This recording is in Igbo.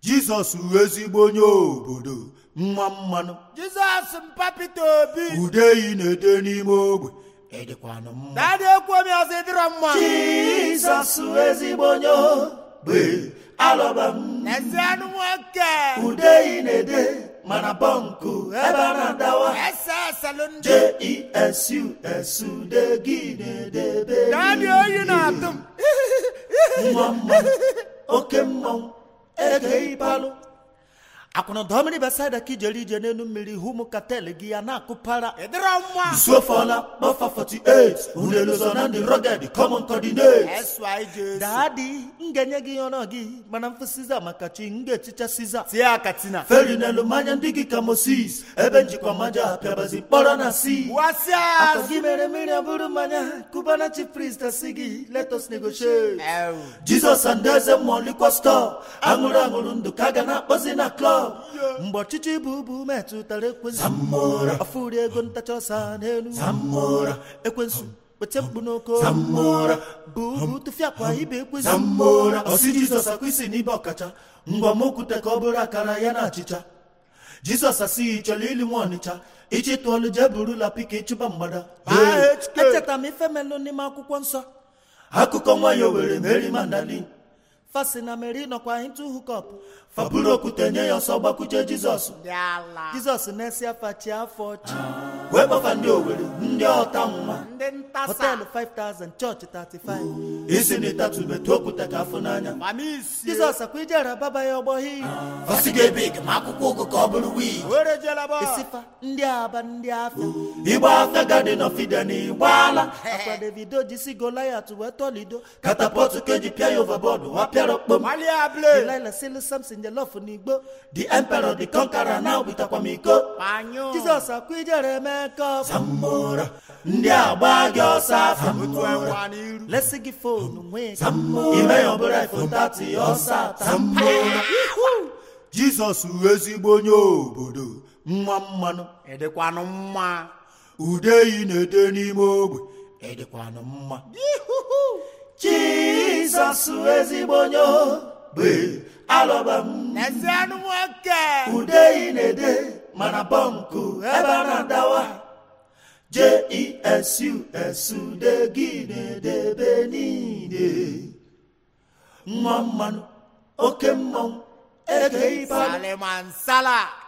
jizọs ezigbo onye obodo nwa mmanụ jizọs mpa Pita obi udeyi na-ede n'ime ogbe ịdịkwanụ mma dadị ekwu omi ọzọ ịdịrọ mma jizọs ezigbo onye ogbe alọba m ezi anụ nwoke udeyi na-ede mana bọnkụ ebe a na-adawa ese eselụ ndị jesu de gị na-edebe dadị oyi na-atụ m nwa mmanụ oke mmanwụ ege ịbalụ akwụna dọmiri besaida ka ijere ije n'elu mmiri hụ ụmụ katel gị ya na-akụpara ịdịrọ mma Isuofola bọfa 48 unelụzọ na ndị rọged common coordinate SYJ daadị m ga-enye gị ọnụ gị mana mfụ siza maka chi m ga-echicha siza tie akatina feri n'elu mmanya ndị gị ka moses ebe njikwa mmanya apịabazi mkpọrọ na si wasịa Akọ gị mere mmiri abụrụ mmanya kubana chief priest asị gị let us negotiate Ew. jizọs and eze mmụọ likwa stọọ aṅụrụ aṅụrụ ndụ ka a ga na-akpọzi na klọb mgbe ọchịchị bụ ubu metụtara ekwensu ọfụri ego ntacha ọsa n'elu ekwensu weta mkpu n'oko bụ ubu tụfịa kwa ibe ekwensu ọsị jizọs akwa isi n'ibe ọkacha ngwa m okwute ka ọ bụrụ akara ya na achịcha jizọs asịghị chọrọ ili nwa ọnịcha ichi tụọlụ jee burula pika ịchụba mgbada Baa HK. echetara m ife melụ n'ime akwụkwọ nsọ akụkọ nwa ya were meri mandalin fasi na meri nọkwa into hookup faburu okwute nye ya ọsọ gbakwuje jizọs dị ala jizọs na-esi afa chi afọ chi wee gbafa ndị owere ndị ọta nwa ndị ntasa họteelụ 5000 chọọchị 35 isi na ịtatụbetụ okwute ka afụ n'anya mamisi jizọs akwa ijere baba ya ọgbọghị Fasi ga-ebig ma akwụkwọ ụgụ ka ọ bụrụ wii were jelaba isifa ndị aba ndị afịa igba afịa gadin of iden igbaala akwa davido jisi goliat wee tọlido katapọtụ ka eji pịa ya overboard wa pịara okpom malia ble delila silu samson jelof n'igbo the emperor the conqueror na obitakwa m iko panyo jizọs akwa ijere mekọp Zamora ndị agba gị ọsọ afa otu enwa n'iru lesi gị fonu nwee ime ya ọbụla iphone 30 ọsọ ata jizọs ezigbo onye obodo nwa mmanụ ịdịkwanụ mma udeyi na-ede n'ime ogbe ịdịkwanụ mma jizọs ezigbo onye ogbe alọba m ezi anụ nwoke udeyi na-ede mana bọnkụ ebe a na-adawa jesu de gị na-edebe niile nwa mmanụ oke mmanwụ eke ịbalụ salimansala